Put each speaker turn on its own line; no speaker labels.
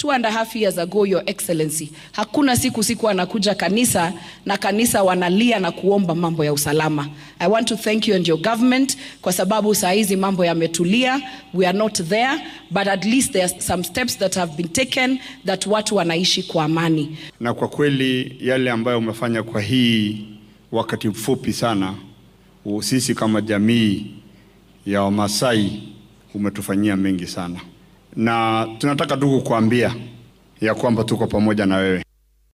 two and a half years ago, Your Excellency, hakuna siku siku anakuja kanisa na kanisa wanalia na kuomba mambo ya usalama. I want to thank you and your government kwa sababu saa hizi mambo yametulia. We are not there but at least there are some steps that have been taken that watu wanaishi kwa amani.
Na kwa kweli yale ambayo umefanya kwa hii wakati mfupi sana, sisi kama jamii ya Wamasai umetufanyia mengi sana, na tunataka tu kukuambia ya kwamba tuko pamoja na wewe.